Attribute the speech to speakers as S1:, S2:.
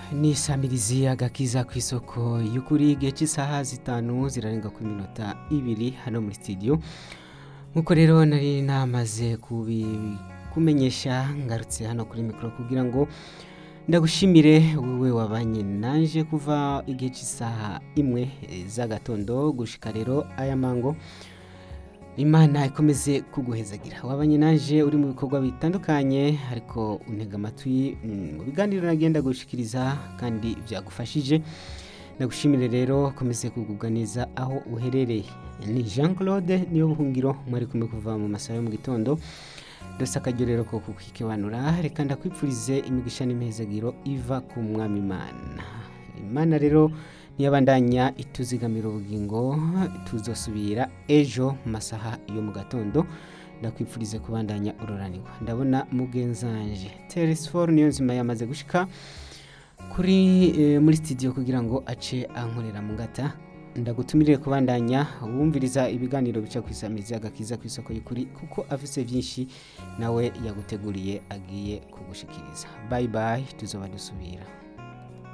S1: ni samirizi agakiza ku isoko y'ukuri igihe cy'isaha zitanu zirarenga ku minota ibiri hano muri studio nk'uko rero nari namaze kubi- kumenyesha ngarutse hano kuri mikoro kugira ngo ndagushimire wowe wabanye nanje kuva igihe cy'isaha imwe eh, z'agatondo gushika rero aya mango imana ikomeze kuguhezagira wabanye naje uri mu bikorwa bitandukanye ariko untega amatwi mm, mu biganiro nagenda gushikiriza kandi byagufashije ndagushimire rero ukomeze kugubwa neza aho uherereye ni jean claude niyo buhungiro mwari kumwe kuva mu masaha yo mu gitondo dose akaryo rero ko kukikibanura reka ndakwipfurize imigisha n'imihezagiro iva ku mwami imana imana rero niyabandanya ituzigamira ubugingo tuzosubira ejo mu masaha yo mu gatondo ndakwipfurize kubandanya ururanirwa ndabona mugenzanje teresiforo niyo nzima yamaze gushika kuri eh, muri studio kugira ngo ace ankorera mu ngata ndagutumirire kubandanya wumviriza ibiganiro bica ku isamizi agakiza ku isoko y'ukuri kuko afise byinshi nawe yaguteguriye agiye kugushikiriza bye bye tuzoba dusubira